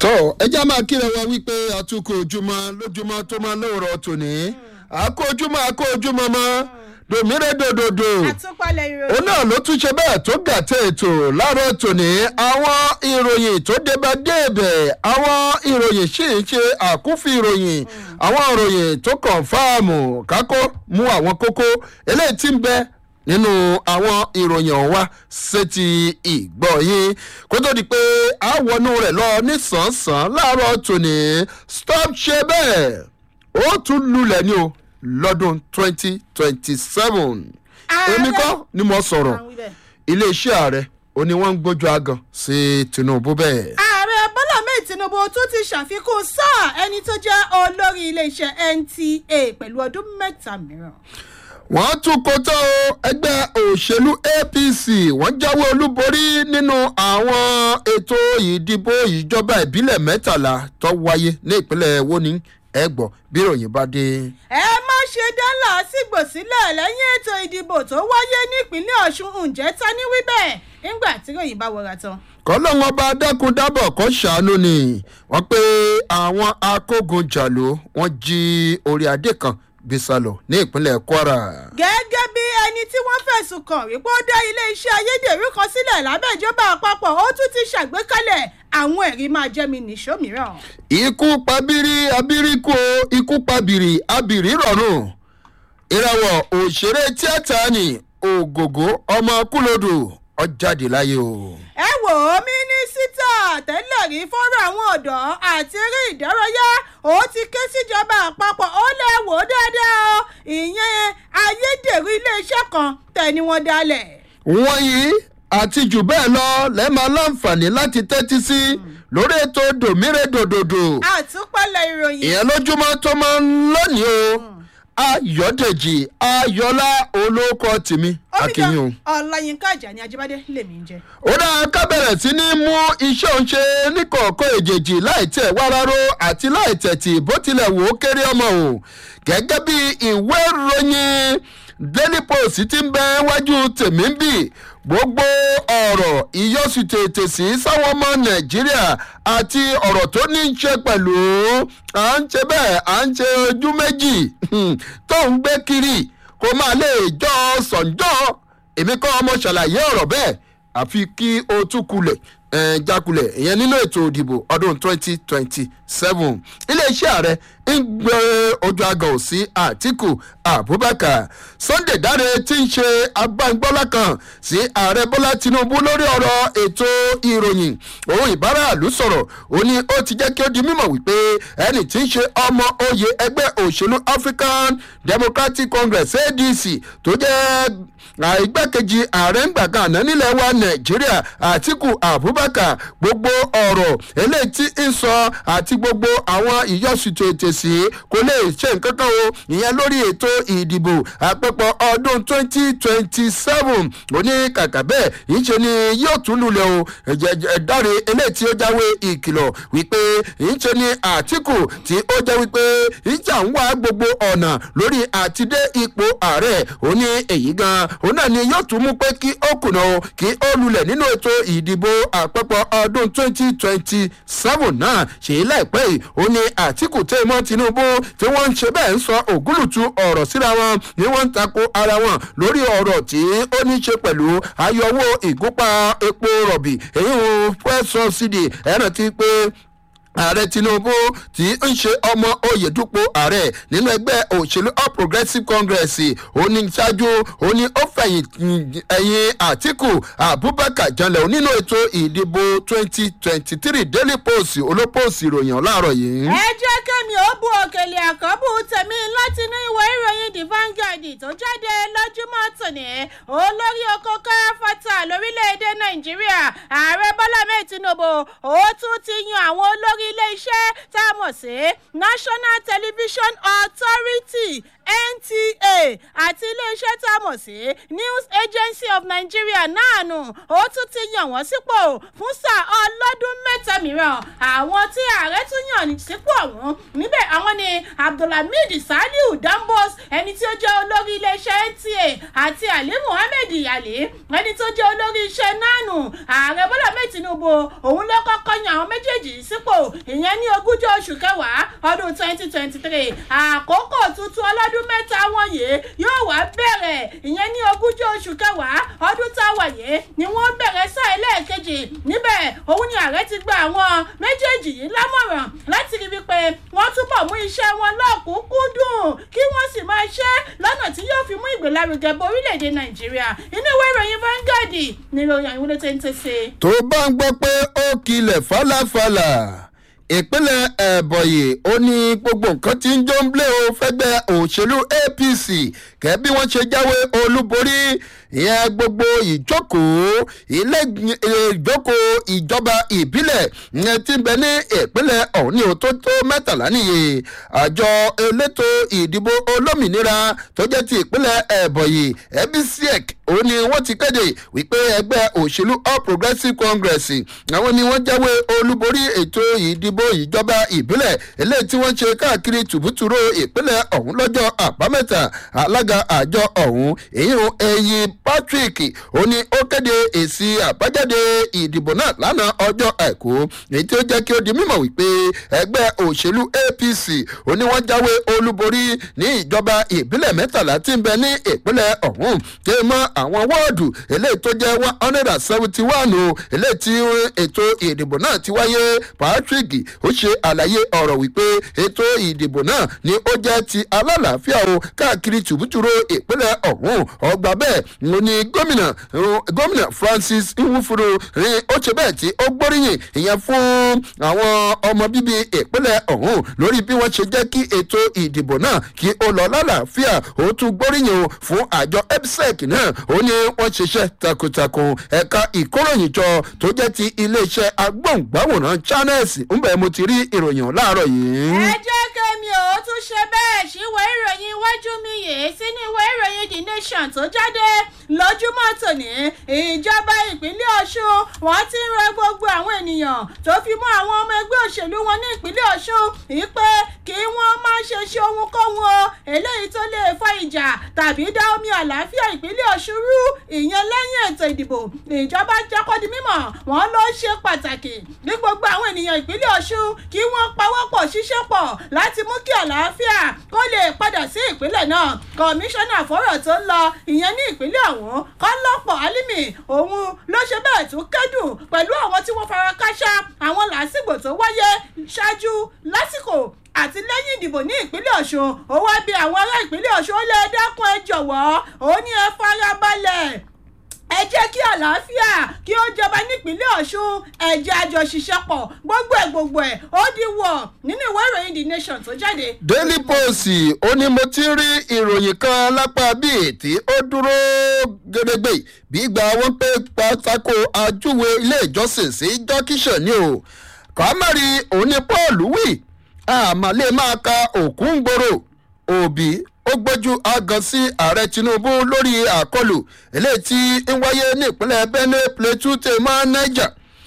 tó ẹjẹ́ máa kíra wa wípé àtúkọ̀ ojúmọ́ lójúmọ́ tó máa lóòrọ̀ tòní àkó ojúmọ́ àkó ojúmọ́ mọ́ dòmírè dòdòdò àtúpalẹ̀ òun ìròyìn. náà ló tún ṣe bẹ́ẹ̀ tó gàtẹ́ ètò láàárọ̀ tòní àwọn ìròyìn tó débà débẹ̀ àwọn ìròyìn sì ń ṣe àkúfì ìròyìn àwọn ìròyìn tó kàn fáàmù kákó mú àwọn kókó eléyìí tí ń bẹ nínú àwọn ìròyìn ọ̀hún wá sétí ìgbọ́ yín kó tó di pé a wọnú rẹ̀ lọ nísànsán láàárọ̀ tòní stop ṣe bẹ́ẹ̀ ó tún lulẹ̀ ní o lọ́dún twenty twenty seven Ààrẹ- èmi kọ́ ni mo sọ̀rọ̀ Àwọn ibẹ̀. iléeṣẹ́ ààrẹ ó ní wọ́n ń gbójú agan sí tinubu bẹ́ẹ̀. ààrẹ bọ́lá mẹ́ẹ̀ tinubu tún ti ṣàfikún sáà ẹni tó jẹ́ olórí iléeṣẹ́ nta pẹ̀lú ọdún mẹ́ta mìíràn. wọ́n tún kó tó ẹgbẹ́ òṣèlú apc wọ́n jáwé olúborí nínú àwọn ètò ìdìbò ìjọba ìbílẹ̀ mẹ́tàlá tó wáyé ní ìpínlẹ̀ wóní ẹgbọ́ bí ìròyìn bá dé. ẹ má ṣe dá làásìgbò sílẹ̀ lẹ́yìn ètò ìdìbò tó wáyé nípínlẹ̀ ọ̀ṣun ǹjẹ́ ta ní wí bẹ́ẹ̀ nígbà tí ròyìn bá wọra tán. kọ́lọ́wọ́n bá dákun dábọ̀ kọ́ ṣàánú ni wọ́n pé àwọn akógunjàló wọ́n jí orí adé kan gbé sálọ ní ìpínlẹ̀ kwara. gẹ́gẹ́ bí ẹni tí wọ́n fẹ̀sùn kàn wípé ó dá iléeṣẹ́ ayédèrú kan sílẹ̀ lábẹ́ ìjọba àpapọ̀ ó tún ti ṣàgbékalẹ̀ àwọn ẹ̀rí máa jẹ́ mi nìṣó mìíràn. ikú pabiri abiriku o, ikú pabiri abiri rọrùn ìràwọ̀ òṣèré tíátà ni ògògó ọmọ kúlódò ọjáde láyé o. ẹ wò ó mínísítà tẹ́lẹ̀ rí fọ́rọ̀ àwọn ọ̀dọ́ àti eré ìdárayá ó ti ké síjọba àpapọ̀ ó lè wò ó dáadáa o ìyẹn ayédèrú iléeṣẹ́ kan tẹ̀ ni wọ́n dálẹ̀. wọ́n yìí àti jù bẹ́ẹ̀ lọ lẹ́ẹ̀ma láǹfààní láti tẹ́tí sí lórí ètò dòmírè dòdòdò àtúpalẹ̀ ìròyìn. ìyẹn lójúmọ́ tó máa ń lónìí o ayọ̀dèjì ayọ̀lá olóko tìmí akínyìn o. ọ̀làyínká àjàní ajíbádé lèmi ń jẹ. ó dáa ká bẹ̀rẹ̀ sí ní mú iṣẹ́ òun ṣe níkọ̀ọ̀kan èjèèjì láì tẹ̀ wá ráró àti láì tẹ̀tì bó tilẹ̀ wò ó kéré ọmọ o gẹ́gẹ́ bí ìwé ìròyìn daily post ti ń bẹ wájú tèmi ń bì gbogbo ọ̀rọ̀ ìyọ́sù tètè sí sáwọn ọmọ nàìjíríà àti ọ̀rọ̀ tó ní í ṣe pẹ̀lú à ń ṣe bẹ́ẹ̀ à ń ṣe ojú méjì tó ń gbé kiri kó máa lè jọ sọ̀njọ́ èmi kọ́ ọmọ ṣàlàyé ọ̀rọ̀ bẹ́ẹ̀ àfi kí o tún kulẹ̀ ẹ̀ẹ́n jákulẹ̀ ìyẹn nínú ètò ìdìbò ọdún twenty twenty seven iléeṣẹ́ ààrẹ ń gbé ojú agàn sí àtìkù abubakar sunday dáre tí ń ṣe agbáǹgbọ́lá kan sí ààrẹ bọ́lá tinubu lórí ọ̀rọ̀ ètò ìròyìn òun ìbáraàlú sọ̀rọ̀ ó ní ó ti jẹ́ kí ó di mímọ̀ wípé ẹni tí ń ṣe ọmọ oyè ẹgbẹ́ òṣèlú african democratic congress adc tó jẹ́ àìgbákejì ààrẹ ń gbàgbà àná nílẹ̀ wa nàìjíríà àtìkù abubakar gbogbo ọ̀rọ̀ eléyìí tí ń sọ àti gbogbo àwọn ìyọ̀sùtò ètè sí kò lè ṣe nǹkan kan o ìyẹn lórí ètò ìdìbò àpapọ̀ ọdún twenty twenty seven òní kàkà bẹ́ẹ̀ ìṣe ni yóò tún lulẹ̀ o ẹ̀dáre eléyìí tí ó jáwé ìkìlọ̀ wípé ìṣe ni àtìkù tí ó jẹ́ wípé ìjà ń wá gbogbo ọ̀nà lórí àtidé ipò ààrẹ òní èyí gan òun náà ni yóò tún mú pé kí ó kùnà o kí ó lulẹ̀ nínú ètò ìdìbò àpapọ̀ ọdún twenty twenty seven náà ṣèyí láìpẹ́ yìí ó ní àtìkù tẹ́mọ́ tinubu tí wọ́n ń ṣe bẹ́ẹ̀ ń sọ ògúlùtù ọ̀rọ̀ síra wọn ni wọ́n ń tako ara wọn lórí ọ̀rọ̀ tí ó ní ṣe pẹ̀lú ayọ̀wò ìgúnpá epo rọ̀bì èyí ò fẹ́ sọ sídìí ẹ̀rọ ti pé ààrẹ tinubu tí ń ṣe ọmọ oyèdúpọ̀ ààrẹ nínú ẹgbẹ́ òṣèlú all progressives congress òní ṣáájú òní ó fẹ̀yìn ẹ̀yìn àtìkù abubakar janlẹ̀ nínú ètò ìdìbò twenty twenty three daily post olópòsì ìròyìn láàárọ̀ yìí. ẹ jẹ́ kẹ́mi ó bu òkèlè àkọ́bù tèmi látinú ìwé ìròyìn the vanguard tó jáde lójúmọ́ tòní olórí oko káfọ́tà lórílẹ̀‐èdè nàìjíríà ààrẹ bọ́lá mẹ́ẹ̀ tinubu ó tún ti yan àwọn olórí ilé-iṣẹ́ tá a mọ̀ sí national television authority nta àti iléeṣẹ́ tá a mọ̀ sí news agency of nigeria náà nù ó tún ti yàn wọ́n sípò fún sáà ọlọ́dún mẹ́ta mìíràn mìíràn àwọn tí ààrẹ tún yàn sípò ọ̀hún níbẹ̀ àwọn ni abdulhamid saliu dambos ẹni tí ó jẹ́ olórí iléeṣẹ́ nta àti ali muhammed yali ẹni tó jẹ́ olórí iṣẹ́ nanu ààrẹ bọ́lá mẹ́ẹ̀ tinubu òun ló kọ́kọ́ yan àwọn méjèèjì sípò ìyẹn ní ogúnjọ́ oṣù kẹwàá ọdún twenty twenty three àkókò tuntun ọlọ́dún mẹ́ta wọ̀nyí yóò wá bẹ̀rẹ̀ ìyẹn ní ogúnjọ́ oṣù kẹwàá ọdún tá a wà yìí ni wọ́n bẹ̀rẹ̀ sáà ẹlẹ́ẹ̀kejì níbẹ̀ òun ni ààrẹ ti gba àwọn méjèèjì yìí lámọ̀ràn láti rí wípé wọ́n túbọ̀ mú iṣẹ́ wọn lọ́kùnkúndùn kí wọ́n sì máa ṣe lọ́nà tí yóò fi mú ìgbélárugẹ bo orílẹ̀-èdè nàìjíríà inú ìwé ìròyìn Vanguard ni ìròyìn àwọn olóòtú ń tẹ̀sẹ̀. tó bá ń gbọ́ pé ó kilẹ̀ fàlàfàlà ìpínlẹ̀ ẹ̀bọ̀yì ó ní gbogbo nǹkan tí ń jó ń blé o fẹ́gbẹ́ òṣèlú apc kẹ́ bí wọ́n ṣe jáwé olúborí ìyẹn gbogbo ìjókòó ilé ìjókòó ìjọba ìbílẹ̀ ìyẹn tí ń bẹ ní ìpínlẹ̀ ọ̀hún ní o tó tó mẹ́tàlá nìyí àjọ elétò ìdìbò olómìnira tó jẹ́ ti ìpínlẹ̀ ẹ̀bọ̀yì ebisiek ó ní wọ́n ti kéde wípé ẹgbẹ́ òṣèlú all progressives congress àwọn ni wọ́n jáwé olúborí ètò ìdìbò ìjọba ìbílẹ̀ eléyìí tí wọ́n ṣe káàkiri tùbútùrú ìpínlẹ̀ ọ̀hún lọ́jọ́ àbámẹ́ta alága àjọ ọ̀hún èyí ẹ̀yìn patrick ó ní ó kéde èsì àbájáde ìdìbò náà lánàá ọjọ́ àìkú èyí tí ó jẹ́ kí ó di mímọ̀ wípé ẹgbẹ́ òṣèlú apc ó ní wọ́n jáwé olúborí ní ìjọba ìbílẹ̀ mẹ́tàlá tí ń bẹ ní ìpínlẹ̀ ọ̀hún tí mọ́ àwọn wọ́ọ̀dù eléyìí tó jẹ́ one hundred and seventy one o eléyìí tí ètò ìdìbò náà ti wáyé patrick ó ṣe àlàyé ọ̀rọ̀ wípé ètò ìdìbò náà ni ó jẹ́ ti alálàáfíà o káàkiri tùbútùrú ìpínlẹ̀ ọ̀hún ọgbà bẹ́ẹ̀ ló ní gómìnà gómìnà francis nwufuru ní ó ṣe bẹ́ẹ̀ tí ó gbóríyìn ìyẹn fún àwọn ọmọ bíbí ìpínlẹ̀ ọ̀hún lórí bí wọ́n ṣe jẹ́ kí ètò ìdìbò náà kí ó lọ lálàáfíà ó tún gbóríyìn o fún àjọ epsec náà ó ní wọ́n ṣiṣẹ́ takuntakun ẹ̀ka ìkóròyìnjọ tó jẹ́ ti iléeṣẹ́ agbóhùngbáwòrán channels ń bẹ̀ mo ti rí ìròyìn láàárọ̀ yìí. ẹ jẹ́ kẹ́mi ò tún ṣe bẹ́ẹ̀ síwèé ìròyìn iwájú mi yìí sínú ìwé ìròyìn the nation tó jáde lójúmọ́ tòní ìjọba ìpínlẹ̀ ọ̀ṣun wọ́n ti ń rọ gbogbo àwọn ènìyàn tó fi mọ́ àwọn ọmọ ẹgbẹ́ òṣèlú wọn ní ìpínlẹ̀ ọ̀ṣun ìpè kí wọ́n má ṣe ṣe ohunkóhun o eléyìí tó lè fa ìjà tàbí dá omi àlàáfíà ìpínlẹ̀ ọ̀ṣun rú ìyẹn lẹ́yìn ètò ìdìbò ìjọba jẹ́kọ́ di mímọ̀ wọ́n ló ṣe pàtàkì ní gbogbo àwọn ènìyàn ìpínlẹ̀ ọ̀ṣun kí wọ́n pawọ́pọ̀ ṣiṣẹ́ pọ̀ láti mú kí àlàáfíà kó lè padà sí ìpínlẹ̀ náà kọmíṣánná fọ́rọ̀ tó ń lọ ìyẹn ní ìpínlẹ̀ ọ̀hún kọ́lọ́pọ̀ álímì òun ló ṣe bẹ́ẹ̀ tún kẹ́dùn pẹ̀lú àwọn tí wọ́n fara káṣá àwọn làásìgbò tó wáyé ṣáájú lásìkò àti lẹ́yìn ìdìbò ní ìpínlẹ̀ ọ̀ṣun ó wá bí àwọn ará ìpínlẹ̀ ọ̀ṣun ó lè dákun ẹ jọ̀wọ́ ó ní ẹ farabalẹ̀ ẹ jẹ́ kí àlàáfíà kí ó jọba nípínlẹ̀ ọ̀ṣun ẹ̀jẹ̀ àjọṣiṣẹ́ pọ̀ gbogbo ẹ̀ gbogbo ẹ̀ ó di wọ̀ nínú ìwé ìròyìn the nation tó jáde. daily post ó ní mo ti rí ìròyìn kan lápá bíi tí ó dúró gẹdẹgbẹ bí gba wọn pé pátákó ajúwe ilé ìjọsìn sí jọkíṣẹ ni o kọ́mọ̀rì òní paul wí àmàlẹ́ máa ka òkú ń gbòòrò òbí ó gbójú agan sí ààrẹ tinubu lórí àkọlù eléyìí tí ń wáyé ní ìpínlẹ̀ benue plateau tèmọ́ niger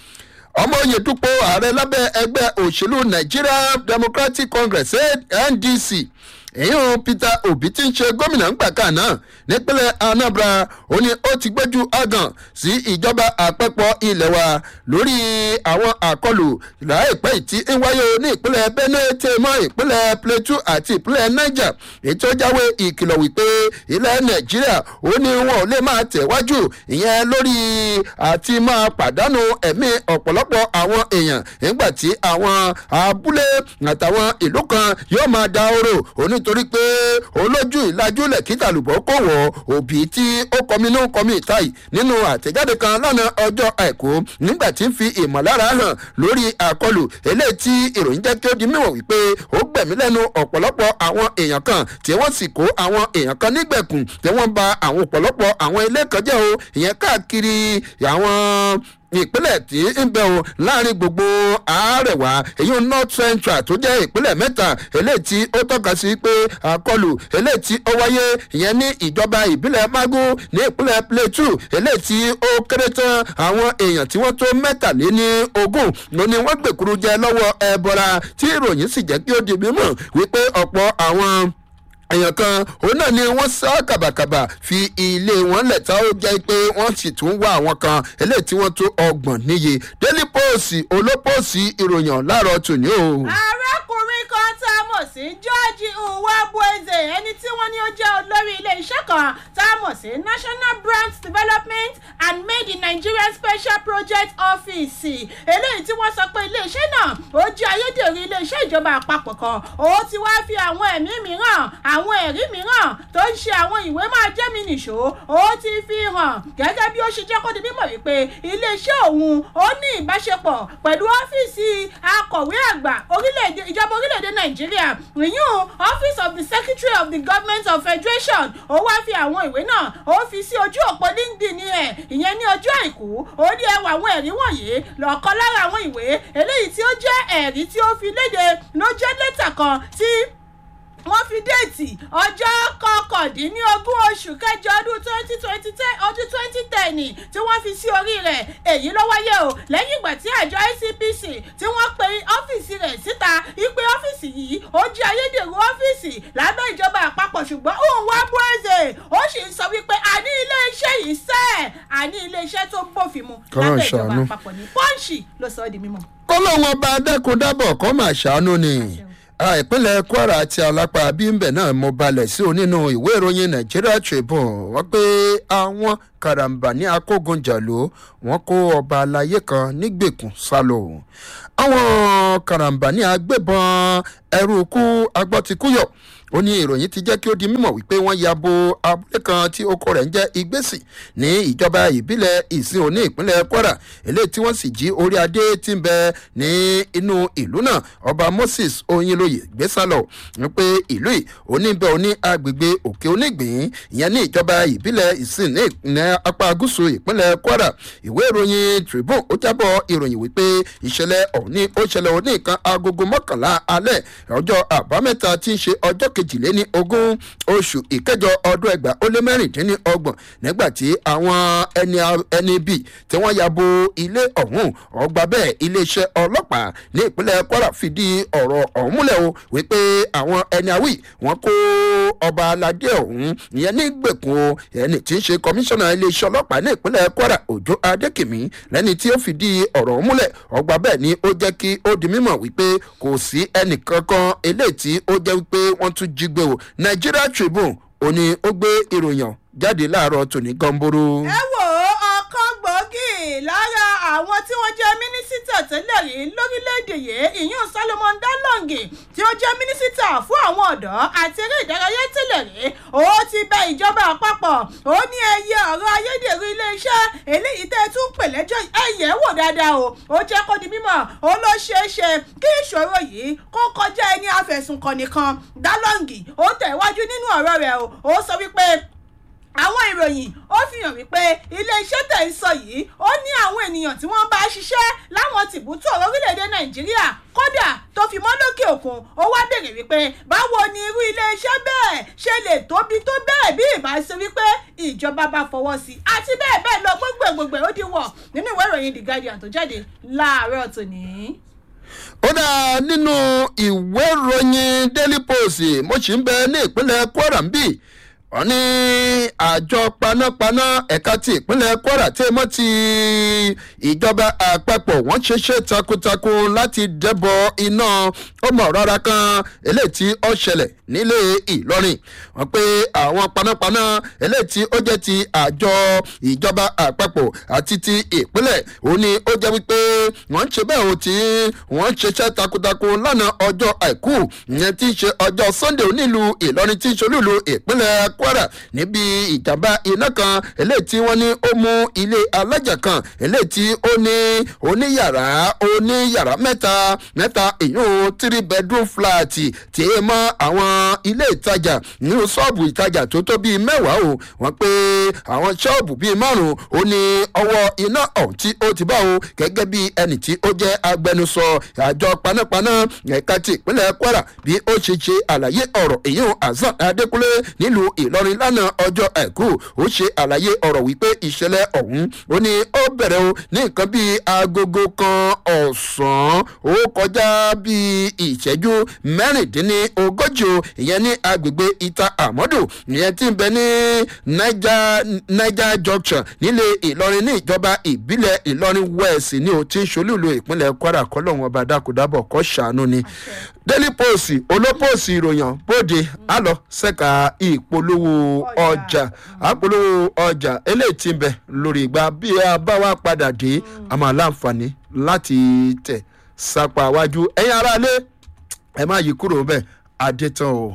ọmọ oyè dúpọ̀ ààrẹ lábẹ́ ẹgbẹ́ òṣèlú nigeria democratic congress ndc èyàn peter obi tí ń ṣe gómìnà ńgbàkà náà nípínlẹ̀ anambra ó ní ó ti gbójú agan sí ìjọba àpapọ̀ ilẹ̀ wa lórí àwọn àkọlù láìpẹ́ tí ń wáyé ní ìpínlẹ̀ benue tèmọ́ ìpínlẹ̀ plateau àti ìpínlẹ̀ niger ètò jáwé ìkìlọ̀ wípé ilẹ̀ nàìjíríà ó ní wọn ò lè máa tẹ̀wájú ìyẹn lórí àti máa pàdánù ẹ̀mí ọ̀pọ̀lọpọ̀ àwọn èèyàn nígbà tí àwọn abúlé àtàwọn ìlú kan yóò máa da oró oní nítorí pé olójú ìlàjúlẹ̀ kíta lùbọ́ kò wọ̀ òbí tí ó kọminú kọmi ìtàì nínú àtẹ̀jáde kan lánàá ọjọ́ àìkú nígbà tí ń fi ìmọ̀lára hàn lórí àkọlù eléyìí tí ìròyìn jẹ́ kí ó di mímọ̀ wípé ó gbẹ̀mí lẹ́nu ọ̀pọ̀lọpọ̀ àwọn èèyàn kan tí wọ́n sì kó àwọn èèyàn kan nígbẹ̀kùn tí wọ́n ba àwọn ọ̀pọ̀lọpọ̀ àwọn ilé kan jẹ́ o ìyẹn káàkiri àwọn ìpínlẹ̀ tí ń bẹ̀ o láàrin gbogbo àárẹ̀wá èyí north central tó jẹ́ ìpínlẹ̀ mẹ́ta eléyìí tí ó tọ́ka sí pé àkọlù eléyìí tí ó wáyé ìyẹn ní ìjọba ìbílẹ̀ magu ní ìpínlẹ̀ plateau eléyìí tí ó kéré tán àwọn èèyàn tí wọ́n tó mẹ́tàléní ogún ló ní wọ́n gbèkúrú jẹ lọ́wọ́ ẹ̀bọra tí ìròyìn sì jẹ́ kí ó di mímọ̀ wípé ọ̀pọ̀ àwọn èèyàn kan òun náà ni wọ́n sá kàbàkàbà fi ilé wọn lẹ̀ tá ó jẹ́ pé wọ́n sì tún wá àwọn kan eléyìí tí wọ́n tó ọgbọ̀n níye daily post olópòsì ìròyìn láàárọ̀ tòní o. arákùnrin kan tá a mọ̀ sí george uwabueze ẹni tí wọ́n ní ó jẹ́ olórí ilé-iṣẹ́ kan tá a mọ̀ sí national brand development and made in nigeria special project office eléyìí tí wọ́n sọ pé ilé-iṣẹ́ náà ó jẹ́ ayédèrú ilé-iṣẹ́ ìjọba àpapọ̀ kan ó ti wá fi àwọn ẹ̀mí mìíràn àwọn ẹ̀rí mìíràn tó ń ṣe àwọn ìwé máa jẹ́ mi nìṣó ó ti fi hàn gẹ́gẹ́ bí ó ṣe jẹ́ kó di mímọ̀ wípé iléeṣẹ́ òun ó ní ìbáṣepọ̀ pẹ̀lú ọ́fíìsì akọ̀wé àgbà orílẹ̀-èdè ìjọba orílẹ̀-èdè nàìjíríà ìyún office of the secretary of the government of federation ó wá fi àwọn ìwé náà ó fi sí ojú òpó linkedin ẹ̀ ìyẹn ní ọjọ́ àìkú ó ní ẹwà àwọn ẹ̀rí wọ̀nyí lọ́kọ́ lára àwọn ìwé eléyìí tí ó jẹ́ ẹ̀rí tí ó fi léde ló jẹ́ lẹ́tà kan tí wọ́n fi déètì ọjọ́ kọkàndínlógún oṣù kẹjọ ọdún twenty twenty ten ọdún twenty ten tí wọ́n fi sí orí rẹ̀ èyí ló wáyé o lẹ́yìn ìgbà tí àjọ icpc tí wọ́n pe ọ́fíìsì rẹ̀ síta ipe ọ́fíìsì yìí ó jẹ́ ayédèrú ọ́fíìsì lábẹ́ ìjọba àpapọ̀ ṣùgbọ́n òun wá bóẹ́sẹ̀ ó sì ń sọ wípé àní iléeṣẹ́ yìí sẹ́ àní iléeṣẹ́ tó bófin mu lábẹ́ ìjọba àpapọ̀ ní pọ́ǹsì ló sọ ọ́ di mímọ́. kọ́lọ́wọ́n bá dẹ́kun-dábọ̀ kọ́ máa ṣàánú ni ìpínlẹ̀ kwara àti alápá bímbẹ̀ náà mo balẹ̀ sí o nínú ìwé ìròyìn nigeria tribune wọ́n pé àwọn karambà ní akógunjàló wọ́n kó ọba alayé kan nígbèkùn sálọ àwọn karambà ní agbébọn ẹrú kú agbọ́tikúyọ̀ ó ní ìròyìn ti jẹ́ kí ó di mímọ̀ wípé wọ́n ya bo abúlé kan tí oko rẹ̀ ń jẹ́ igbésì ní ìjọba ìbílẹ̀ ìsìn òní ìpínlẹ̀ kwara eléyìí tí wọ́n sì jí orí adé tí ń bẹ ní inú ìlú náà ọba moses oyinlóye gbésàlọ̀ wípé ìlú yìí oníbẹ̀ oní agbègbè òkè onígbìn ìyẹn ní ìjọba ìbílẹ̀ ìsìn ní apá gúúsù ìpínlẹ̀ kwara ìwé ìròyìn tribune ó jábọ̀ ìròyìn wípé ìṣẹ̀lẹ̀ òní ó ṣẹlẹ̀ òní nǹkan agogo mọ́kànlá alẹ́ ọjọ́ àbámẹ́ta tí ń ṣe ọjọ́ kejìléní ogún oṣù ìkẹjọ ọdún ẹgbà ó lé mẹ́rìndínlọ́gbọ̀n nígbà tí àwọn ẹni ẹni bíi tí wọ́n ya bo ilé ọ̀hún ọgbà bẹ́ẹ̀ iléeṣẹ́ ọlọ́pàá ní ìpínlẹ̀ kwara fìdí ọ̀rọ̀ ọ̀hún múlẹ̀ o wípé àwọn ẹni àwì wọ́n kó ọba aládé ọ̀hún ìyẹn ní gbèkùn o ẹni tí ń ṣe kọmíṣánná iléeṣẹ́ ọlọ́pàá ní ìpínlẹ̀ kwara òjò adékèmí lẹ́ni tí ó fìdí ọ̀rọ̀ ọ̀hún múlẹ̀ ọgbà bẹ́ẹ̀ ni ó jẹ́ kí ó di mímọ̀ wípé kò sí ẹnì kankan eléyìí tí ó jẹ́ wípé wọ́n tún jí gbé o nigeria tribune ó ní ó gbé ìròyìn jáde láàárọ̀ tòní gọ́ńbóró. ẹ wò ó ọkàn gbòógì lára àwọn tí wọ́n jẹ́ mínísítà tẹ́lẹ̀ rí lórílẹ̀‐èdè yìí ìyún solomon dalongi tí ó jẹ́ mínísítà fún àwọn ọ̀dọ́ àti eré ìdárayá tẹ́lẹ̀ rí ó ti bẹ ìjọba àpapọ̀ ó ní ẹyẹ ọ̀rọ̀ ayédèrú iléeṣẹ́ eléyìí tẹ́ ẹ tún pè lẹ́jọ́ ẹ̀yẹ́ wò dáadáa o ó jẹ́ kó di mímọ̀ ó ló ṣeé ṣe kí ìṣòro yìí kó kọjá ẹni afẹ̀sùnkàn nìkan dalongi ó tẹ̀wájú nínú ọ̀rọ̀ rẹ̀ o ó sọ wípé àwọn ìròyìn ó fi hàn wípé iléeṣẹ́ tẹ̀ ń sọ yìí ó ní àwọn ènìyàn tí wọ́n bá ṣiṣẹ́ láwọn tìbútò orílẹ̀-èdè nàìjíríà kódà tó fi mọ́ lókè òkun ó wá béèrè wípé báwo ni irú iléeṣẹ́ bẹ́ẹ̀ ṣe lè tóbi tó bẹ́ẹ̀ bí ìbá ṣe wípé ìjọba bá fọwọ́ sí i àti bẹ́ẹ̀ bẹ́ẹ̀ lọ gbogbo gbogbo ó di wọ̀ nínú ìwé ìròyìn the guardian tó jáde láàárọ̀ tòní ó dá nínú ìwé ìròyìn daily post mo sì ń bẹ ní ìpínlẹ̀ kwara ń bì wọ́n ní àjọ panápaná ẹ̀ka ti ìpínlẹ̀ kwara tí mọ́ ti ìjọba àpapọ̀ wọ́n ṣeṣẹ́ takuntakun láti dẹ́bọ̀ iná ọmọ rárá kan eléyìí tí ó ṣẹlẹ̀ nílé ìlọrin wọ́n pé àwọn panápaná eléyìí tí ó jẹ́ ti àjọ ìjọba àpapọ̀ àti ti ìpínlẹ̀ òun ni ó jẹ́ wípé wọ́n ń ṣe bẹ́ẹ̀ o tí wọ́n ṣeṣẹ́ takuntakun lánàá ọjọ́ àìkú ìyẹn tí í ṣe ọjọ́ sunday onílùú ìlọrin tí í ṣe olúùlú ìpínlẹ̀ kwara níbi ìjàmbá iná kan eléyìí tí wọ́n ní ó mú ilé alájà kan eléyìí tí ó ní oníyàrá oníyàrá mẹ́ta mẹ́ta èyún three bedroom flat tí é mọ́ àwọn àwọn ilé ìtajà nínú ṣọ́ọ̀bù ìtajà tó tó bíi mẹ́wàá o wọ́n pé àwọn ṣọ́ọ̀bù bíi márùn-ún ó ní ọwọ́ iná ọ̀hún tí ó ti bá o gẹ́gẹ́ bí ẹnì tí ó jẹ́ agbẹnusọ àjọ panápaná ẹ̀ka ti ìpínlẹ̀ kwara bí ó ṣe ṣe àlàyé ọ̀rọ̀ èyí ò hasan adékúnlé nílùú ìlọrin lánàá ọjọ́ àìkú ó ṣe àlàyé ọ̀rọ̀ wípé ìṣẹ̀lẹ̀ ọ̀hún ó ní ó bẹ̀rẹ̀ o ní nǹkan bíi agogo kan ọ̀sán ó kọjá bíi ìṣẹ́jú mẹ́rìndínlógójì o ìyẹn ní agbègbè ìta àmọ́dù ìyẹn tí ń bẹ ní niger niger junction nílé ìlọrin ní ìjọba ìbílẹ̀ ìlọrin west ní o tí ń ṣolúlu ìpínlẹ̀ kwara kọ́lọ́hún ọba dákúdábọ̀ kọ́ ṣàánú ni daily post olópòsì ìròyìn bóde àlọ́ sẹ́ka ìpolówó ọjà àpolówó ọjà eléyìí tí ń bẹ lórí ìgbà bí a bá wá padà dé a máa láǹfààní láti tẹ̀ sápá wájú ẹ̀yin aráalé ẹ má yí kúrò bẹ́ẹ̀ adétàn o.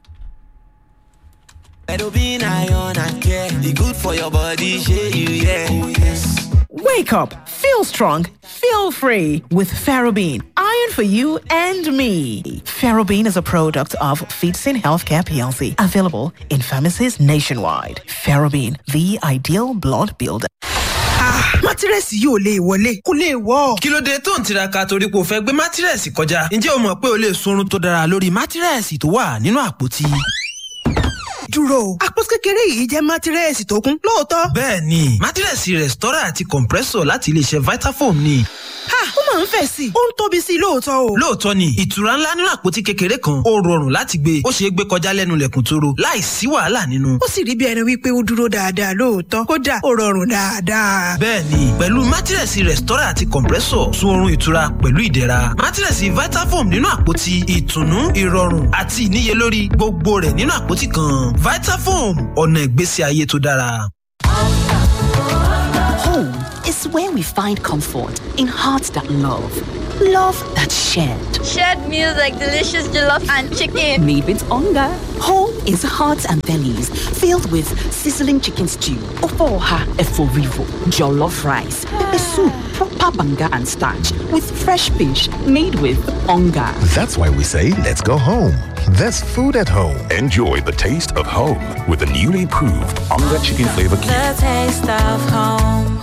Ferrobin iron and care. The good for your body, shey you yeah. Oh yes. Wake up, feel strong, feel free with Ferrobin. Iron for you and me. Ferrobin is a product of Feetsin Healthcare PLC, available in pharmacies nationwide. Ferrobin, the ideal blood builder. mátírẹ́sì yóò lè wọlé kó lè wọ́. kí ló dé tó ń tiraka torí pé o fẹ́ gbé mátírẹ́sì kọjá ǹjẹ́ o mọ̀ pé o lè sunrun tó dára lórí mátírẹ́sì tó wà nínú àpótí. dúró o àpótí kékeré yìí jẹ́ mátírẹ́sì tó kún lóòótọ́. bẹ́ẹ̀ ni mátírẹ́sì rẹ̀stọ́rà àti compressor láti iléeṣẹ́ vitafoam ni. ha ó máa ń fẹ̀ sí i ó ń tóbi sí i lóòótọ́ o. lóòótọ́ ni ìtura ńlá nínú àpótí kékeré kan ó rọrùn láti gbé ó ṣeé gbé kọjá lẹ́nu lẹ̀kùn tóró láì sí wàhálà nínú. ó sì rí bí ẹni wípé ó dúró dáadáa lóòótọ́ kódà ó rọrùn dáadáa. bẹ́ẹ̀ni pẹ̀lú mátírẹ̀sì rẹ̀stọ́rà àti compressor sun oorun ìtura pẹ̀lú ìdẹ̀ra mátírẹ̀sì vitafoam nínú àpótí ìtùnú ìrọ̀rùn àti ìníyelórí gbogbo rẹ̀ nínú àpótí kan vitafoam ọ̀nà ìgbésí ayé tó dára. Home is where we find comfort in hearts that love, love that shared. Shared meals like delicious jollof and chicken. Made with hunger. Home is hearts and bellies filled with sizzling chicken stew, ofoha eforivo, jollof rice, pepper soup, proper banga and starch with fresh fish made with hunger. That's why we say, let's go home. There's food at home. Enjoy the taste of home with the newly proved Onga Chicken Flavor Cube. The taste of home.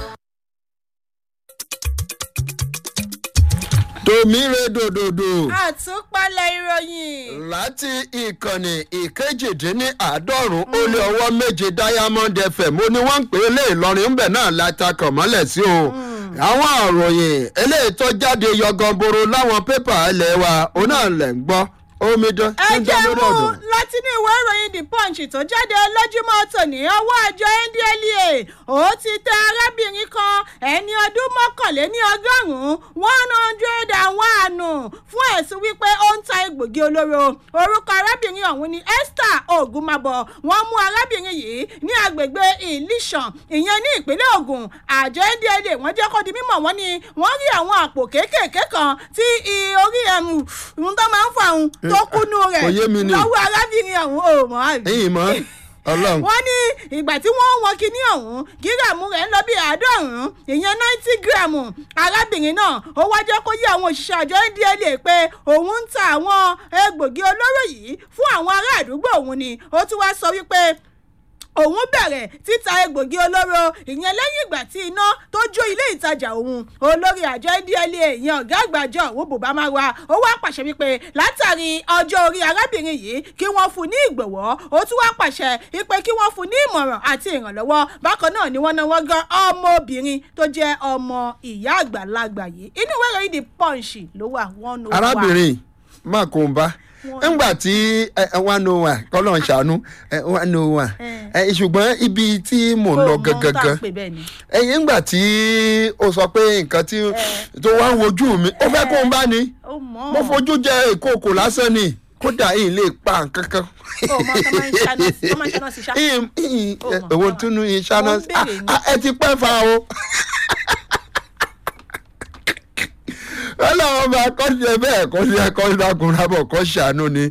tòmíre dòdòdò. àtúpalẹ̀ ìròyìn. láti ìkànnì ìkejìdínláàádọ́rùn ó lé ọwọ́ méje diamond fm ó ní wọ́n ń pè é lé ìlọrin ńbẹ̀ náà látakàn mọ́lẹ̀ sí o. àwọn àròyìn eléyìí tó jáde yọgànboro láwọn pépà ilé wa ó náà lẹ̀ ń gbọ́ omidan ẹ jẹ́ mú láti ní ìwé ìròyìn the punch tó jáde lójúmọ́ tòní ọwọ́ àjọ ndlea ó ti tẹ arábìnrin kan ẹni ọdún mọ́kànléní ọgọ́rùn-ún one hundred and one fún ẹ̀sùn wípé ó ń ta egbògi olóró orúkọ arábìnrin ọ̀hún ni esther ogunmabọ wọ́n mú arábìnrin yìí ní agbègbè ìlísàn ìyẹn ní ìpínlẹ̀ ogun àjọ ndlea wọ́n jẹ́ kó di mímọ̀ wọ́n ní wọ́n rí àwọn àpò kéékèèké kan tí orí ẹ̀mú ń tó máa ń fà ń tó kúnú rẹ̀ lọ́wọ́ arábìnrin ọ̀hún ò mọ́ àbí. ẹ̀yìn mọ́ ọlọ́run. wọ́n ní ìgbà tí wọ́n wọn kinní ọ̀hún gíráàmù rẹ̀ ń lọ bí àádọ́rùn-ún ìyẹn náìtì gíráàmù arábìnrin náà ó wá jẹ́ kó yé àwọn òṣìṣẹ́ àjọ ndla pé òun ń ta àwọn egbògi olóró yìí fún àwọn ará àdúgbò òun ni ó tún wá sọ wípé òun bẹ̀rẹ̀ títa egbògi olóró ìyẹn lẹ́yìn ìgbà tí iná tó jó ilé ìtajà òun olórí àjọ ndla ìyẹn ọ̀gá àgbàjọ òun bùbá máa wá ó wá pàṣẹ wípé látàrí ọjọ́ orí arábìnrin yìí kí wọ́n fún ní ìgbọ̀wọ́ ó tún wá pàṣẹ wípé kí wọ́n fún ní ìmọ̀ràn àti ìrànlọ́wọ́ bákan náà ni wọ́n náà wọ́n gan ọmọbìnrin tó jẹ́ ọmọ ìyá àgbàlagbà yìí inú ìwé ìròyìn the punch ló wà wọ́n ló wà. arábìnrin má kó n bá ńgbà tí one oh one kọ́lọ́ ń ṣàánú one oh one ṣùgbọ́n ibi tí mò ń lọ gangan ẹ̀yìn ńgbà tí o sọ pé nǹkan tí tó wá ń wojú mi ó fẹ́ kó n bá ní mo fojú jẹ ìkókò lásán ni kódà yìí lè pa nǹkan kan. èwo túnú ìṣáná ẹ ti pẹ́ fa o ọlọ́wọ́ bá kọ́sílẹ̀ bẹ́ẹ̀ kọ́sílẹ̀ kọ́sílẹ̀ bọ̀ kọ́ ṣàánú ni.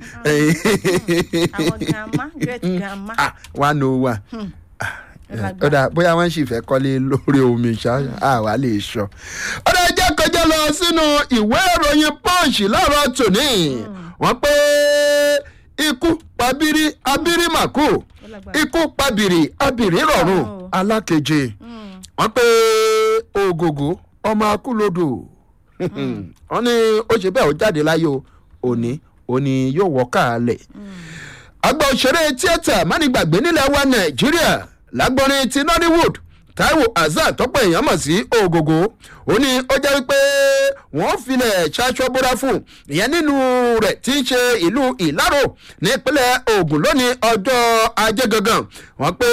one oh one ọ̀dà bóyá wọ́n sì fẹ́ kọ́lé lórí omi ṣá àwa lè sọ. ọ̀dà jẹ́ kọjá lọ sínú ìwé ìròyìn punch láàárọ̀ tòní wọ́n pé ikú pabiri abiri màkù ikú pabiri abiri rọrùn alákeje wọn pé ògògó ọmọ akúlódò wọn ní ó ṣe bẹ́ẹ̀ ó jáde láyé o òní òní yóò wọ́ káàlẹ̀ àgbà òṣèré tíátà mánigbàgbé nílẹ̀ wa nàìjíríà lágbọ́nrin ti nollywood taiwo azan tọ́pọ̀ èèyàn mọ̀ sí ògògó ó ní ó jẹ́ wípé wọ́n filẹ̀ ṣaṣọ bóra fún ìyẹn nínú rẹ̀ tí ń ṣe ìlú ìlárò nípínlẹ̀ ogun lónìí ọjọ́ ajé gangan wọ́n pé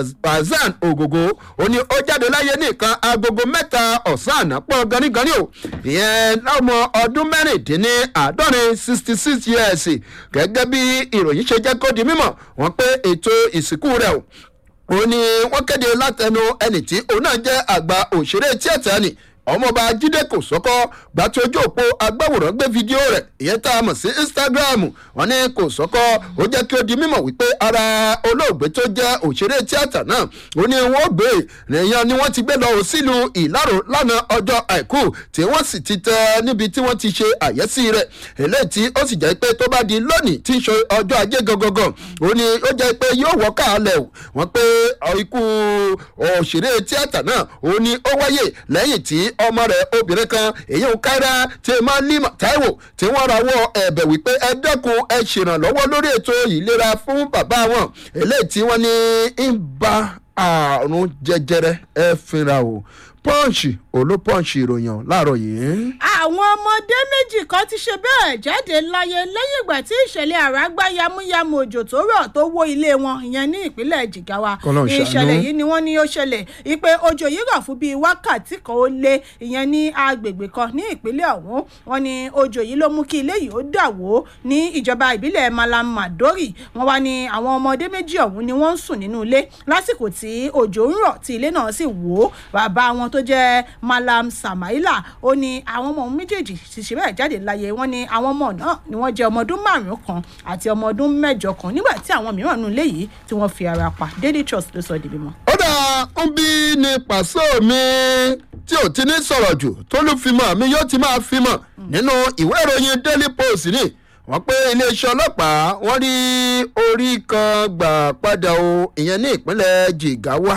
azan ògògó ó ní ó jáde láyé nìkan agogo mẹ́ta ọ̀sán àná pọ̀ ganigani o ìyẹn láwọn ọdún mẹ́rìndínláàádọ́rin sixty six years gẹ́gẹ́ bí ìròyìn ṣe jẹ́ kó di mímọ̀ wọ́n pé ètò ìsìnkú rẹ̀ o ó ní wọ́n kéde látẹnu ẹnì tí òun náà jẹ́ àgbà òṣèré tíátà ni ọmọọba jíde kò sọkọ gbàtí ojú òpó agbáwòrán gbé fídíò rẹ ìyẹn tá a mọ̀ sí instagram wọn ní kò sọkọ ó jẹ́ kí ó di mímọ̀ wípé ara olóògbé tó jẹ́ òṣèré tíátà náà ó ní wọ́n gbé èèyàn ni wọ́n ti gbé lọ sílùú ìlàrò lánàá ọjọ́ àìkú tí wọ́n sì ti tẹ níbi tí wọ́n ti ṣe àyẹ́sí rẹ̀ eléyìí tí ó sì jẹ́ pé tó bá di lónìí tí ń ṣe ọjọ́ ajé gangan ó ní ó jẹ́ pé yóò wọ́ káàlẹ̀ wọ́n pé ikú òṣèré tíátà náà ó ní ó wáyé lẹ́yìn tí ọmọ rẹ̀ obìnrin kan èyí ń kára tí máa ní taiwo tí wọ́n rawọ́ ẹ̀bẹ̀ wípé ẹ dẹ́kun ẹ ṣèrànlọ́wọ́ lórí ètò ìlera fún bàbá wọn eléyìí tí wọ́n ní ń ba àrùn jẹjẹrẹ ẹ fínra o pọ́ǹsì olópọ́ǹsì ìròyìn láàárọ̀ yìí. àwọn ọmọdé méjì kan ti ṣe bẹ́ẹ̀ jáde láyé lẹ́yìn ìgbà tí ìṣẹ̀lẹ̀ àrágbá yamuyamu òjò tó rọ̀ tó wó ilé wọn ìyẹn ní ìpínlẹ̀ jigawa ìṣẹ̀lẹ̀ yìí ni wọ́n ní ó ṣẹlẹ̀ ìpè òjò yìí rọ̀ fún bíi wákàtí kan ó lé ìyẹn ní agbègbè kan ní ìpínlẹ̀ ọ̀hún wọn ni òjò yìí ló mú kí ilé yìí ó dà wó ní ìjọba ìbílẹ̀ malam madori wọn wá ní àwọn ọmọdé méjì ọ̀hún ni wọ́n ń sùn nínú ilé lásìkò tí òjò ń rọ̀ tí ilé náà sì wó bàbá wọn tó jẹ́ malam samaila ó ní àwọn ọmọ méjèèjì ti ṣe bẹ́ẹ̀ jáde láyé wọn ní àwọn ọmọ náà ni wọ́n jẹ́ ọmọ ọdún márùn-ún kan àti ọmọ ọdún mẹ́jọ kan nígbà tí àwọn mìíràn nù ilé yìí tí wọ́n fi ara pa daily trust ló sọ di bímọ. ó dà ń bí ní pàṣẹ mi tí ò ti ní sọ̀rọ̀ jù tó ló fi mọ̀ mi yóò ti máa fi mọ̀ nínú ìwé ìròyìn daily post ni wọ́n pé iléeṣẹ́ ọlọ́pàá wọ́n rí orí kan gbà padà o ìyẹn ní ìpínlẹ̀ jigawa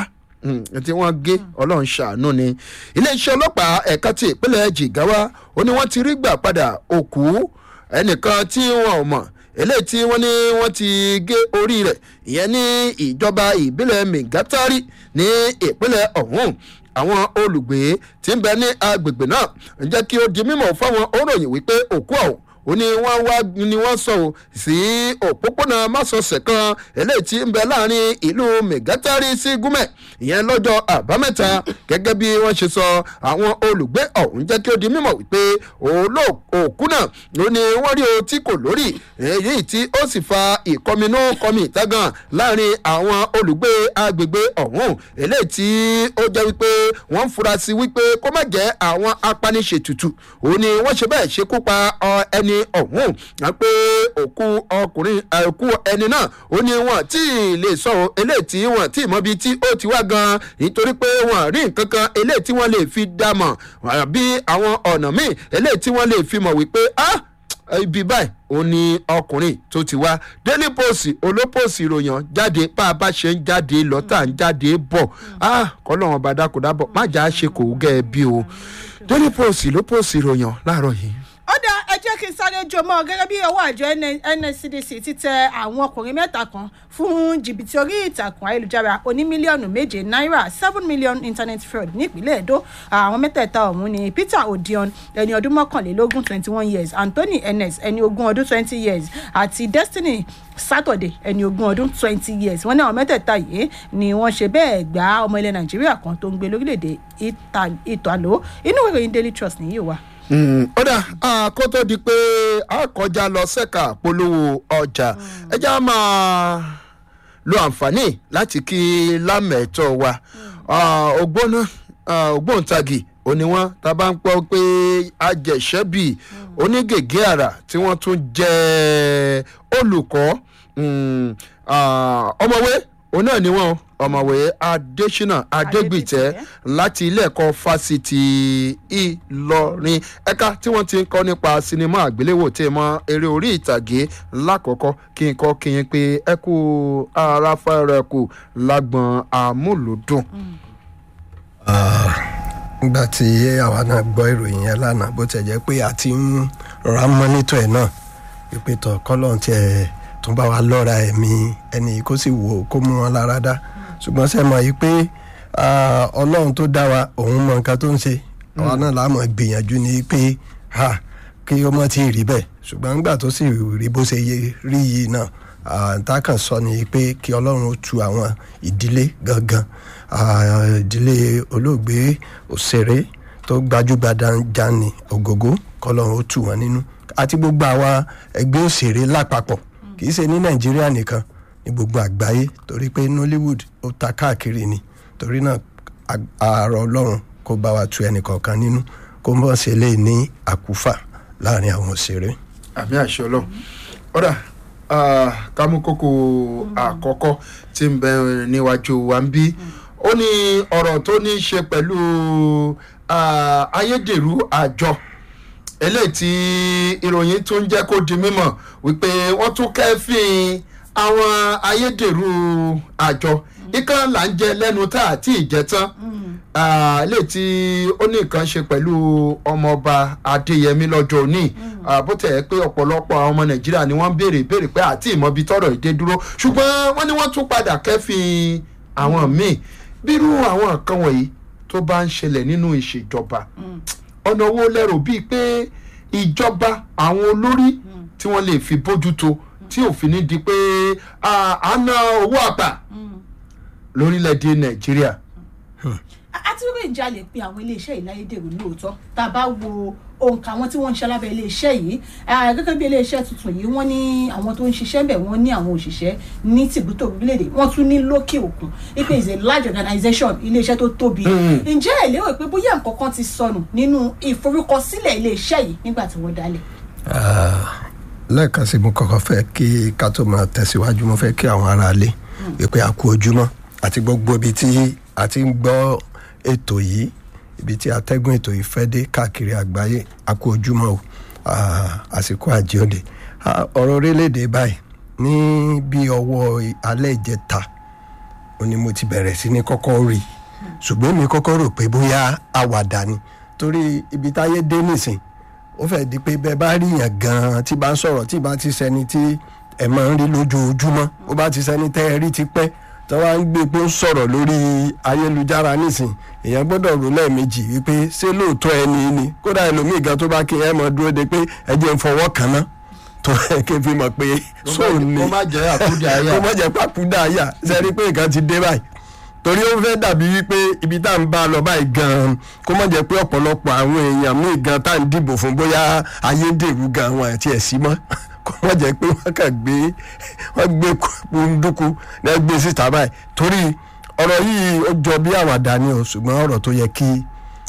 tí wọ́n gé ọlọ́run ṣàánú ni iléeṣẹ́ ọlọ́pàá ẹ̀ka ti ìpínlẹ̀ jigawa ó ní wọ́n ti rí gbà padà òkú ẹnìkan tí wọn ò mọ̀ eléyìí tí wọ́n ní wọ́n ti gé orí rẹ̀ ìyẹn ní ìjọba ìbílẹ̀ mìgátárì ní ìpínlẹ̀ ọ̀hún àwọn olùgbé tí ń bẹ ní agbègbè náà ń jẹ́ kí ó di mímọ̀ fáwọn òròyìn wípé òkú ọ̀hún ó ní wọ́n wá ni wọ́n sọ ọ́ sí òpópónà másọsẹ̀ kan eléyìí tí ń bẹ láàrin ìlú mẹgátárì sí gúmẹ̀ ìyẹn lọ́jọ́ àbámẹ́ta gẹ́gẹ́ bí wọ́n ṣe sọ àwọn olùgbé ọ̀hún jẹ́ kí ó di mímọ̀ wípé òkú náà ló ní wọ́n rí o tí kò lórí èyí tí ó sì fa ìkọminú kọmi ìtagan láàrin àwọn olùgbé agbègbè ọ̀hún eléyìí tí ó jẹ́ wípé wọ́n fura sí wípé kó má jẹ́ àwọn apaniṣètùtù òun ni wọ́n ṣe bẹ́ẹ̀ ṣekú pa ẹni ẹni ọ̀hún wọn pé òkú ọkùnrin òkú ẹni náà ó ní wọn tí ì lè sọ eléyìí tí wọn tí ì mọ ibi tí ó ti wá gan nítorí pé wọn rí nǹkan kan eléyìí tí wọn lè fi dá mọ̀ bí àwọn ọ̀nà míì eléyìí tí wọn lè fi mọ̀ wípé ah ibi báyìí ó ní ọkùnrin tó ti wá daily post olópòsì ìròyìn jáde bá a bá ṣe ń jáde lọ́tà ń jáde bọ̀ ah kọ́lọ́wọ́n bá dákúdábọ̀ má jà á ṣe kò gẹ́ ẹ bí o daily post ló pòsì ìròyìn láàárọ̀ yìí ó dá ẹ jẹ́ kí n sáré jọmọ́ gẹ́gẹ́ bí ọwọ́ àjọ nscdc ti tẹ àwọn ọkùnrin mẹ́ta kan fún jìbìtì orí ìtàkùn ayélujára oní mílíọ̀nù méje náírà seven million internet fraud nípínlẹ̀ èdò àwọn mẹ́tẹ̀ẹ̀ta ọ̀hún ni peter odion ẹni ọdún mọ́kànlélógún twenty one years anthony enes ẹni ogún ọdún twenty years àti destiny saturday ẹni ogún ọdún twenty years wọ́n ní àwọn mẹ́tẹ̀ẹ̀ta yìí ni wọ́n ṣe bẹ́ẹ̀ gbá ọmọ ilẹ̀ nàìjíríà kan tó ń gbé lórílẹ̀‐èdè ìtàló inú ìròyìn daily trust nìyí wà ó dà kó tó di pé a kọjá lọ sẹ́ka polówó ọjà ẹja máa lo àǹfààní láti kí lámẹ̀tọ́ wa ògbóná ògbóǹtagì òní wọn tá a bá ń pọ́ pé ajẹ̀ṣẹ́bì onígègé àrà tí wọ́n tún jẹ́ olùkọ́ ọmọwé òun náà ni wọ́n ọ̀mọ̀wé adésínà adégbìtẹ́ láti ilé ẹ̀kọ́ fásitì ìlọrin ẹ̀ka tí wọ́n ti ń kọ́ nípa sinimá àgbéléwò tí mọ eré orí ìtàgé lákọ̀ọ́kọ́ kí n kọ́ kí n pé ẹ kú ara fẹ́rẹ̀ kù lágbọ̀n àmúlùdùn. nígbà tí àwa náà gbọ́ ìròyìn yẹn lánàá bó tẹ̀ jẹ́ pé a ti ń rọra mọ́nítọ̀ ẹ̀ náà pípé tọ̀ kọ́lọ́n tiẹ̀ tún bá wa lọ́ra ẹ̀mí ẹni kó sì wò ó kó mú wọn lára dá ṣùgbọ́n ṣe mọ̀ yìí pé ah, ọlọ́run tó dá wa òun mọ nǹkan tó ń ṣe àwa náà láàmú gbìyànjú ni pé ha kí ó mọ̀ tí ì rí bẹ́ẹ̀ ṣùgbọ́n nígbà tó sì rí bó ṣe yẹ- rí yìí náà ah, tá a kàn sọ ni pé kí ọlọ́run ó tu àwọn ìdílé gangan ah, ìdílé olóògbé òṣèré tó gbajúgbajà ní ògógó kọlọ́run ó tù wọ́n nínú àti gbogbo àwa ẹgbẹ́ òṣèré lápapọ̀ kì í ṣe ní nàìjíríà nìkan ní gbogbo àgbáyé torí pé nollywood ó ta káàkiri ni torí náà ag- àárọ̀ ọlọ́run kó bá wa tu ẹnìkọ̀ọ̀kan nínú kó mọ̀ ṣe lè ní àkúfà láàrin àwọn òṣèré. àmì àṣẹ ọlọ́run ọ̀dà kámúkókò àkọ́kọ́ tí ń bẹ níwájú wa ń bí ó ní ọ̀rọ̀ tó ní í ṣe pẹ̀lú ah, ayédèrú àjọ eléyìí tí ìròyìn tún jẹ́ kó di mímọ̀ wípé wọ́n tún kẹ́fìn àwọn ayédèrú àjọ ikán là ń jẹ lẹ́nu tá àti ìjẹ tán Ah, eléyìí tí ó ní nǹkan ṣe pẹ̀lú ọmọọba adéyẹmí lọ́jọ́ òní Ah, bó tẹ̀ ẹ́ pé ọ̀pọ̀lọpọ̀ àwọn ọmọ nàìjíríà ni wọ́n ń béèrè béèrè pé àti ìmọ̀bi tọrọ ìdè dúró ṣùgbọ́n wọ́n ní wọ́n tún padà kẹ́fìn àwọn míì bírú àwọn nǹkan wọ̀nyí tó bá ń ṣẹlẹ̀ nínú ìṣèjọba ọ̀nà owó lẹ́rù bíi pé ìjọba àwọn olórí tí wọ́n lè fi bójútó tí òfin ní di pé ah, à ń ná owó àpà lórílẹ̀‐èdè nàìjíríà. àti wípé ìjà lè pe àwọn iléeṣẹ́ ìláyédèrú lóòótọ́ tá a bá wo òǹkà àwọn tí wọ́n ń ṣe lábẹ́ iléeṣẹ́ yìí ah, gẹ́gẹ́ bí iléeṣẹ́ tuntun yìí wọ́n ní àwọn tó ń ṣiṣẹ́ bẹ̀ wọ́n ní àwọn òṣìṣẹ́ ní tìbútò orílẹ̀-èdè wọ́n tún ní lókè òkun ipe is a large organisation iléeṣẹ́ tó tóbi Mm. ǹjẹ́ ẹ̀ lérò pé bóyá nǹkan kan ti sọnù nínú ìforúkọsílẹ̀ iléeṣẹ́ yìí nígbà tí wọ́n dálẹ̀ Ah, lẹ́ẹ̀kan sí mo kọ́kọ́ fẹ́ kí ká tó máa tẹ̀síwájú mo fẹ́ kí àwọn aráalé wípé a kú ojúmọ́ àti gbogbo ibi tí a ti ń gbọ́ ètò yìí ibi tí atẹ́gùn ètò yìí fẹ́ dé káàkiri àgbáyé a kú ojúmọ́ o Ah, àsìkò àjíọ̀dè Ah, ọ̀rọ̀ orílẹ̀-èdè báyìí ní bí ọwọ́ alẹ́ ìjẹta ó ní mo ti bẹ̀rẹ̀ sí ní kọ́kọ́ rí i ṣùgbọ́n mi kọ́kọ́ rò pé bóyá àwàdà ni torí ibi táyé dé nìsín ó fẹ́ di pé bẹ́ẹ̀ bá rí yàn gan-an tí bá ń sọ̀rọ̀ tí bá ti sẹni tí ẹ̀ máa ń rí lójoojúmọ́ ó bá ti sẹni tẹ́ ẹ rí ti pẹ́ tí wọ́n á ń gbé pé ó ń sọ̀rọ̀ lórí ayélujára nísìn èèyàn gbọ́dọ̀ rò lẹ́ẹ̀mejì wípé ṣé lóòótọ́ ẹni ni kódà ẹlòmíì gan tó bá kí ẹ mọ̀ dúró de pé ẹ jẹ́ ń fọwọ́ kan ná tó ẹ kí n fi mọ̀ pé sóò ní kó má jẹ́ àkúdàáyà. kó má jẹ́ pàkúdàáyà sẹ́ni pé nǹkan ti dé báyìí torí ó fẹ́ dàbí wípé ibi tá à ń bá a lọ báyìí gan-an kó má jẹ́ pé ọ̀pọ̀lọpọ̀ àwọn èèyàn míì gan tá à ń dìbò fún bóyá ayédèrú gan wọn àti ẹ̀sìn mọ́ kó má jẹ́ pé wọ́n kàn gbé wọ́n gbé kúndùkú náà gbé síta báyìí torí ọ̀rọ̀ yìí ó jọ bí àwàdà ni o ṣùgbọ́n ọ̀rọ̀ tó yẹ kí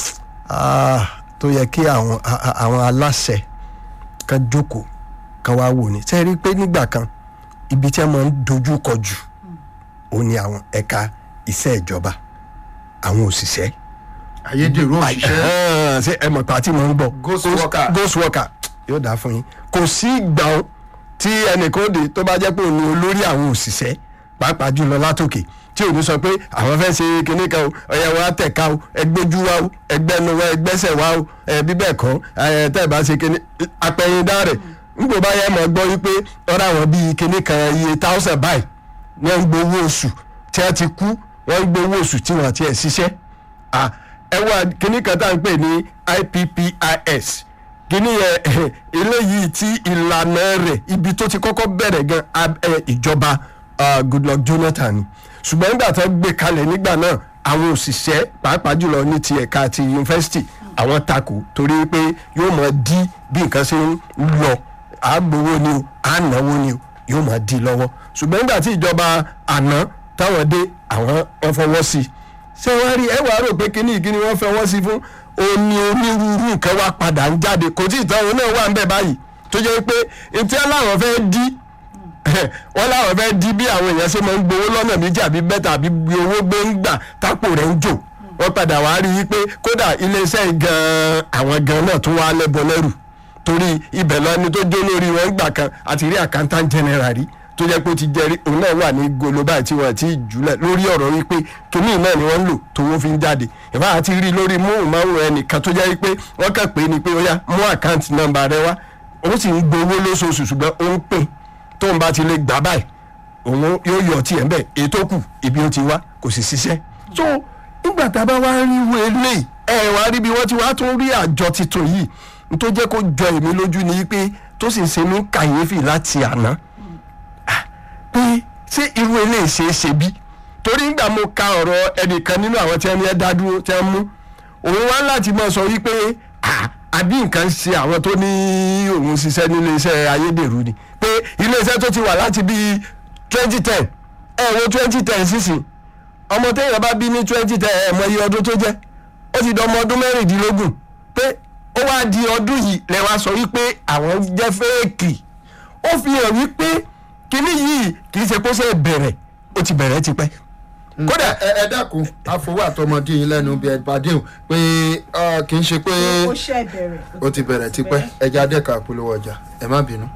ah, tó yẹ kí àwọn a- a- àwọn aláṣẹ kan jókòó kan wá wò ní sẹ́ẹ̀ rí i pé nígbà kan ibi tí wọ́n máa ń dojú kọ jù ó ní àwọn ẹ̀ka iṣẹ́ ìjọba àwọn òṣìṣẹ́. ayédèrú òṣìṣẹ́. ṣé ẹ mọ̀ pé àti mọ̀ ń bọ̀. Ghost worker. ghost worker yóò dáa fún yín kò sí ìgbà ó tí ẹnìkan dé tó bá jẹ́ pé òun ni olórí àwọn òṣìṣẹ́ pàápàá jùlọ látòkè tí òun sọ pé àwọn fẹ́ ṣe kinní kan o ọ̀yà wa tẹ̀ka o ẹgbẹ́jú wa o ẹgbẹ́nu wa ẹgbẹ́sẹ̀ wa o ẹ bíbẹ̀ kọ́ ẹ tẹ́ ẹ bá ṣe kinní apẹ̀yìndá rẹ̀ nígbà bá yẹ mọ̀ gbọ́ wípé ọ̀rọ̀ àwọn bíi kinní kan iye thousand báyìí wọ́n ń gbowó oṣù tí wọ́n ti kú wọ́n ń gbowó oṣù tí wọ́n ti ẹ̀ ṣiṣẹ́ Ah, ẹ wá kinní kan tá à ń pè ní ippis kíní yẹn eléyìí tí ìlànà rẹ̀ ibi tó ti kọ́kọ́ bẹ̀rẹ̀ gan ab- ẹ, ìjọba ah, goodluck jonathan ni ṣùgbọ́n nígbà tó gbé kalẹ̀ nígbà náà àwọn òṣìṣẹ́ pàápàá jùlọ ní ti ẹ̀ka ti yunifásitì àwọn takò torí pé yóò máa dí bí nǹkan ṣe ń lọ àgbowó ni o ànáwó ni o yóò máa dí lọ́wọ́ ṣùgbọ́n nígbà tí ìjọba àná táwọn dé àwọn wọn fọwọ́ sí i ṣé wọ́n rí ẹ wàá rò pé kíní ìkíni wọ́n fọwọ́ sí i fún oní onírúurú nǹkan wá padà ń jáde kò tí ì tán òun náà wà ń bẹ̀ báyìí tó jẹ́ pé etí aláwọ̀ fẹ́ dí wọ́n láwọn fẹ́ di bí àwọn èèyàn ṣe máa ń gbowó lọ́nà méjì àbí bẹ́tà àbí bí owó gbé ń gbà tápò rẹ̀ ń jò wọ́n padà wá rí i pé kódà iléeṣẹ́ gan-an àwọn gan náà tún wá lẹ́bọ lẹ́rù torí ibẹ̀ lọ́ni tó jó lórí wọn gbà kan àti rí accountant general rí tó jẹ́ pé ó ti jẹ́rí òun náà wà ní goloba tí wọ́n ti jùlẹ̀ lórí ọ̀rọ̀ wípé kínní náà ni wọ́n ń lò tówó fi ń jáde ìfá àti rí lórí móhùnmáwòrán ẹnìkan tó jẹ́ pé wọ́n kàn pé ni pé ó yá mú àkáǹtì nọ́mbà rẹ wá òun sì ń gbowó lóṣooṣù ṣùgbọ́n ó ń pè tóun bá ti lè gbà báyìí òun yóò yọ ọtí ẹ̀ ń bẹ̀ ètò kù ibi ó ti wá kò sì ṣiṣẹ́ so nígbà tá a bá wá rí wo eléyìí ẹ wá rí bí wọ́n ti wá tún rí àjọ tuntun yìí n tó jẹ́ kó jọ èmi lójú ni pé tó sì ń ṣe ní kàyéfì láti àná pé ṣé irú eléyìí ṣe é ṣe bí torí nígbà mo ka ọ̀rọ̀ ẹnìkan nínú àwọn tí wọ́n ní ẹ dá dúró tí wọ́n mú òun wá láti máa sọ wípé àbí nǹkan ṣe àwọn tó ní òun ṣiṣẹ́ nílé iṣẹ́ ayédèrú ni pé ilé iṣẹ́ tó ti wà láti bíi twenty ten ẹ̀ wo twenty ten sísìn ọmọ téèyàn bá bí ní twenty ten ẹ̀ mọ iye ọdún tó jẹ́ ó ti dọmọ ọdún mẹ́rìndínlógún pé ó wá di ọdún yìí lẹ́wà sọ wípé àwọn jẹ́ fẹ́ẹ̀kì ó fi hàn wípé kíní yìí kì í ṣe kó ṣe bẹ̀rẹ̀ ó ti bẹ̀rẹ̀ tipẹ́. kódà ẹ ẹ dákun àfọwọ́ àtọmọdé yín lẹ́nu bí ẹ pàdé o pé kì í ṣe pé ó ṣe bẹ̀rẹ̀. ó ti bẹ̀rẹ̀ tipẹ́ ẹja adẹ́ka polówó ọjà ẹ má bínú.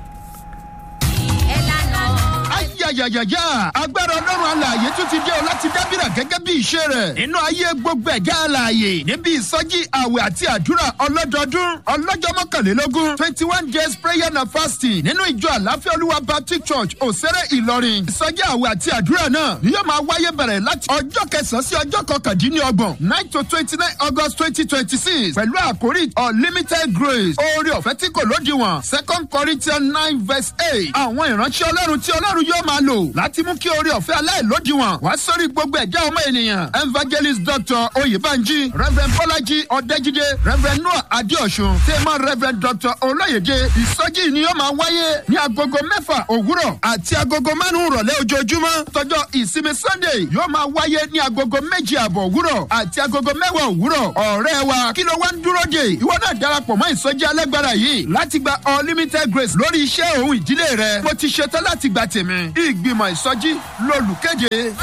ayayayaya agbára ọlọ́run alààyè tún ti dé o láti dábìrà gẹ́gẹ́ bí ìṣe rẹ̀ nínú ayé gbogbo ẹ̀gá alààyè níbi ìsọjí àwẹ̀ àti àdúrà ọlọ́dọọdún ọlọ́jọ́ mọ́kànlélógún twenty one days prayer and fasting nínú ìjọ àláfíà olúwa baptist church òsèré ìlọrin ìsọjí àwẹ̀ àti àdúrà náà ni yóò máa wáyé bẹ̀rẹ̀ láti ọjọ́ kẹsàn-án sí ọjọ́ kọkàndínlọ́gbọ̀n nine to twenty nine august twenty twenty six pẹ̀lú àkórí unlimited grace oore ọ̀fẹ́ tí kò lódiwọ̀n second corinthians nine verse eight àwọn ìránṣẹ́ ọlọ́run tí ọlọ́run yóò máa lò láti mú kí oore ọ̀fẹ́ aláìlódiwọ̀n wá sórí gbogbo ẹ̀dá ọmọ ènìyàn evangelist dr oyèbánjí reverend bọ́lájí ọ̀dẹ́jídé reverend noah adéọ̀sùn tẹ́mọ̀ reverend dr olóyèdè ìsọjí ni yóò máa wáyé ní agogo mẹ́fà òwúrọ̀ àti agogo márùn-ún rọ̀lẹ́ ojoojúmọ́ tọjọ́ ìsinmi sunday yóò máa wáyé ní agogo méjì àbọ̀ òwúrọ̀ àti agogo mẹ́wàá òwúrọ̀ ọ̀rẹ́ wa kí ló wá ń dúró dè ìwọ náà darapọ̀ mọ́ ìsọjí alágbára yìí láti gba unlimited grace lórí iṣẹ́ òun ìdílé rẹ mo ti ṣetán láti gba tèmi ìgbìmọ̀ ìsọjí lolùkéde